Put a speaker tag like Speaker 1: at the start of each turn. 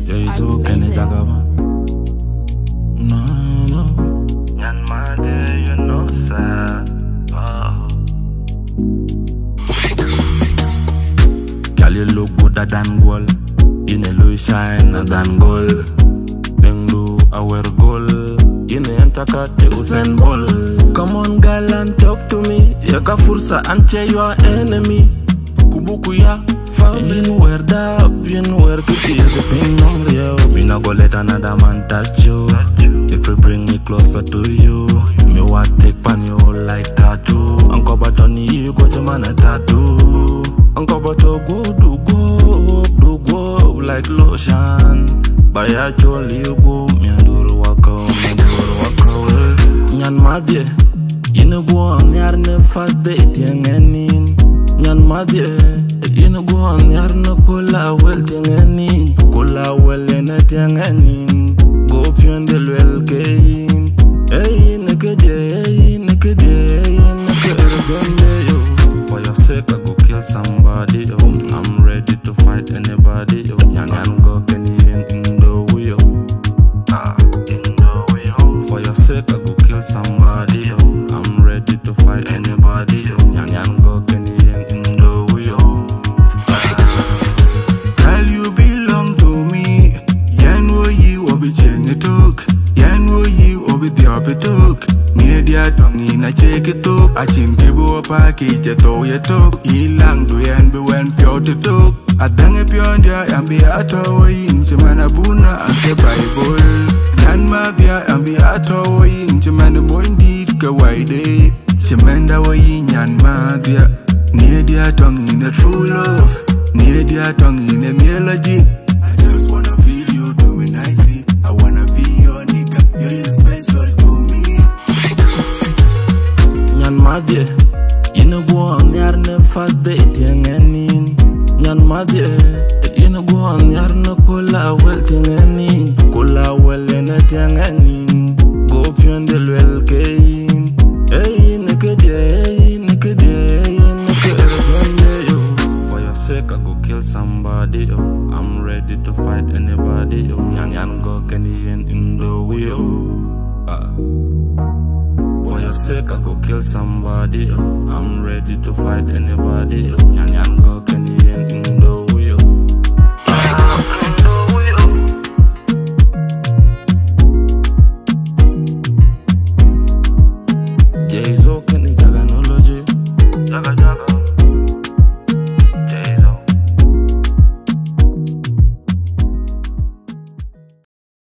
Speaker 1: Yesu kene jagaba. No, no.
Speaker 2: Nyan made, you know, sir. Oh.
Speaker 1: Girl, you look gooder than gold. You know, look shine than gold. Bengu, I wear gold. You know, entakate Usain Bolt. Come on, girl, and talk to me. Yaka fursa, ante your enemy. Kubuku ya Yin wear da, yin wear kuti The pin on real Me no go let another man touch you If you bring me closer to you Me was stick pan you like tattoo Uncle but on you go to man a tattoo Uncle but you go do go Do go like lotion By a jolly you go Me a do waka, me do waka Nyan madye Yine go on yar ne fast date yang enin Nyan madye Yine go on yar ne kola wel tiang enin Kola wel ene tiang enin Go pion de wel kein Ey neke de ey neke de ey neke ergonde yo For your sake I go kill somebody yo I'm ready to fight anybody yo Nyan nyan go keni yen indo yo
Speaker 2: Ah, you know, we home.
Speaker 1: For your sake, I go kill somebody, yo. I'm ready to fight anybody, yo. Nyan nyan go keni yen indo yo.
Speaker 3: Girl, you belong to me. Yan wo yi wo bi chenge tok. Yan wo yi wo bi thiopi tok. Nye dia tongi na cheke tok. Achin kibu pa ki che to ye tok. Ilang du yan bi wen pyo te tok. Adange pyo ndia yan bi ato wo yin. Chimana buna ake Bible. Yan ma dia yan bi ato wo yin. Chimana moindit ka waide. Chimenda wo yin yan ma dia. Nye dia tongi na true love. Need your tongue in a melody. I just wanna feel you do me nicely. I wanna be your nigga. You're really special to me.
Speaker 1: Nyan madye, yine go on yar ne fast date yang enin. Nyan madye, yine go on yar ne kola wel tiang enin. Kola wel ene tiang enin. Go pion de wel kein. Ey neke de, ey neke de, ey neke ergonde yo. For your sake, I go kill somebody, yo. I'm ready to fight anybody, yo. Nyan nyan go keni yen indo yo. Ah. For your sake, I go kill somebody. Oh. I'm ready to fight anybody. Oh. Nyan nyan go keni yen in